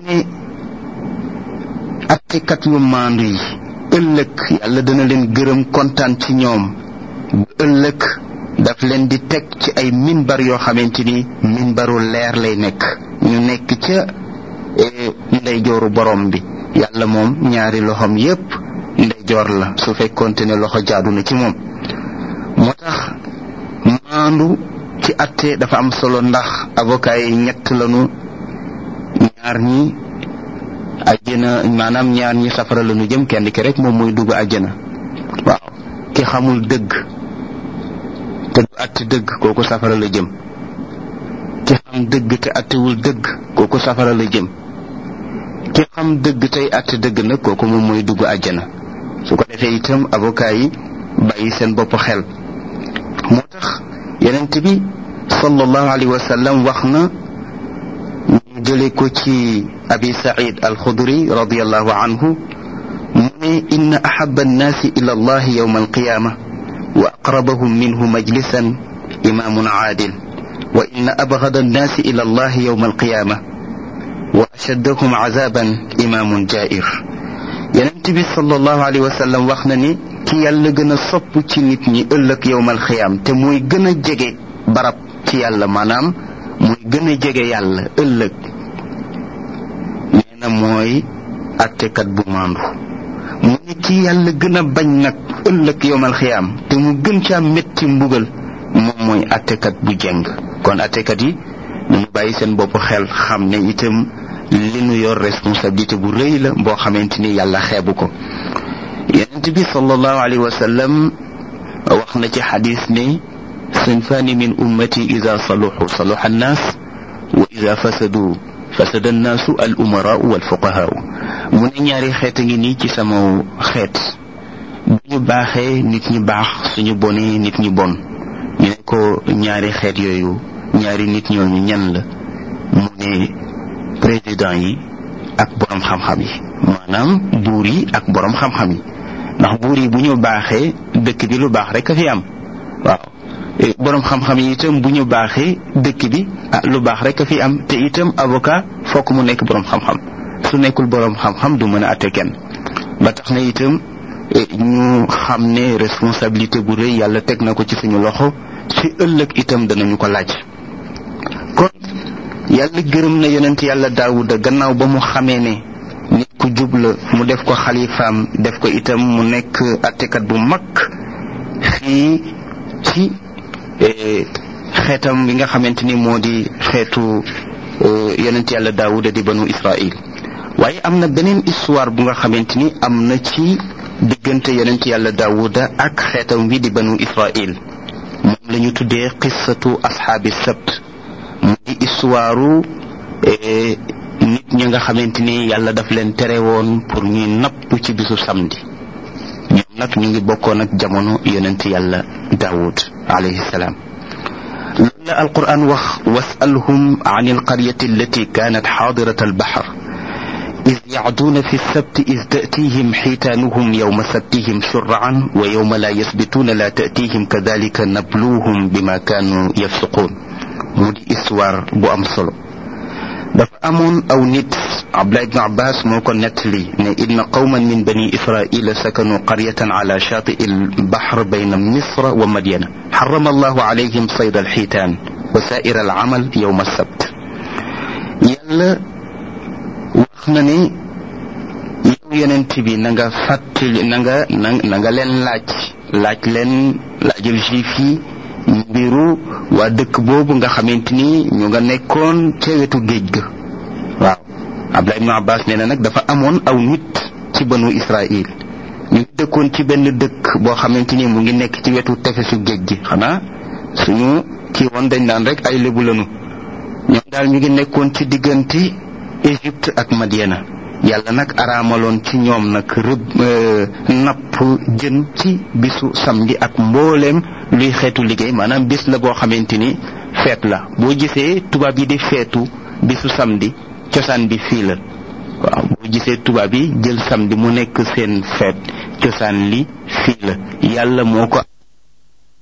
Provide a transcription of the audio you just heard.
ne attekat yu maandu yi ëllëg yàlla dana leen gërëm kontaan ci ñoom ëllëg daf leen di teg ci ay minbar yoo xamante ni minbaru leer lay nekk ñu nekk ca ndeyjooru borom bi yàlla moom ñaari loxoom yépp ndeyjoor la su fekkonte ne loxo jaadu na ci moom moo tax maandu ci atte dafa am solo ndax avocat yi ñett lañu ñaar ñi àjjana maanaam ñaar ñi safara lañu jëm kenn ki rek moom mooy dugg àjjana waaw ki xamul dëgg te du atte dëgg kooku safara la jëm ki xam dëgg te attewul dëgg kooku safara la jëm ki xam dëgg tey atte dëgg nag kooku moom mooy dugg àjjana su ko defee itam avocat yi bàyyi seen bopp xel moo tax yonent bi sallallahu alayhi wa sallam wax na ñu jële ko ci abi said alxudri radiallahu anhu mu ne inna ahaba annaasi ila allahi yowma alqiyama wa aqrabahum minhu majlisan imaamun aadil wa inna abgada annaasi ila allahi yowma alqiyama wa ashaddahum azaban imaamun jair yonent bi sallallahu alayhi wa sallam wax na ni ki yàlla gën a sopp ci nit ñi ëllëg yowmal xiyaam te mooy gën a jege barab ci yàlla maanaam mooy gën a jege yàlla ëllëg nee na mooy attekat bu maandu mu ne ki yàlla gën a bañ nag ëllëg yowmal xiyaam te mu gën caa métti mbugal moom mooy attekat bu jeng kon attekat yi ñu bàyyi seen bopp xel xam ne itam li nu yor responsabilité bu rëy la boo xamante ni yàlla xeebu ko yonent bi sallallahu alayhi wa sallam wax na ci xadis ne sinfaani min ummati ida saluxu saluxa annaas wa ida fasadu fasada annaasu al umaraau wal fuqahaau mu ne ñaari xeet a ngi nii ci sama xeet bu ñu baaxee nit ñi baax suñu bonee nit ñi bon ñu ne ko ñaari xeet yooyu ñaari nit ñooñu ñan la mu ne président yi ak borom xam-xam yi maanaam buur yi ak borom xam-xam yi ndax buur yi bu ñu baaxee dëkk bi lu baax rek a fi am waaw borom xam-xam yi itam bu ñu baaxee dëkk bi ah lu baax rek a fi am te itam avocat fokk mu nekk borom xam-xam su nekkul borom xam-xam du mën a atte kenn ba tax na itam ñu xam ne responsabilité bu rëy yàlla teg na ko ci suñu loxo ci ëllëg itam danañu ko laaj kon yàlla gërëm na yonent yàlla daawuda gannaaw ba mu xamee ne nit ku jub la mu def ko xalifaam def ko itam mu nekk attekat bu mag fii ci xeetam bi nga xamante ni moo di xeetu yonent yàlla daawuda di banu israil waaye am na beneen histoire bu nga xamante ni am na ci diggante yonent yàlla daawuda ak xeetam wi di banu israil moom la ñu tuddee qissatu asxaabi sabt mu di histoire nit ñi nga xamante ni yàlla daf leen tere woon pour ñuy napp ci bisu samedi ñoom nag ñu ngi bokkoon ak jamono yonent yàlla daawud alayhi salaam loolu la alquran wax wasalhum an alqaryati allati kanat xaadirat albaxar إذ يعدون في السبت إذ تأتيهم حيتانهم يوم سبتهم شرعا ويوم لا يسبتون لا تأتيهم كذلك نبلوهم بما كانوا يفسقون مودي إسوار بو أم solo dafa amoon aw nit abdullah ibn abbas moo ko nettali ne inna qawman min bani israila sakanu qaryatan ala shati albahr bayna misra wa madyana حرم الله عليهم صيد الحيتان وسائر العمل يوم السبت yàlla wax na ne yow yonent bi na nga fàttali na nga na nga leen laaj laaj leen laajal juif yi mbiru waa dëkk boobu nga xamante ni ñu nga nekkoon ca wetu géej ga waaw Abdullah ibn Abbas nee na nag dafa amoon aw nit ci banu Israil ñu ngi dëkkoon ci benn dëkk boo xamante ni mu ngi nekk ci wetu tefesu géej gi xanaa suñu kii woon dañ naan rek ay lébu lanu ñoom daal ñu ngi nekkoon ci diggante Égypte ak Madiana yàlla nag araamaloon ci ñoom nag rëbb napp jën ci bisu samedi ak mbooleem luy xeetu liggéey maanaam bis la boo xamante ni feet la boo gisee tubaab yi di feetu bisu samedi cosaan bi fii la waaw boo gisee tubaab yi jël samedi mu nekk seen feet cosaan li fii la yàlla moo ko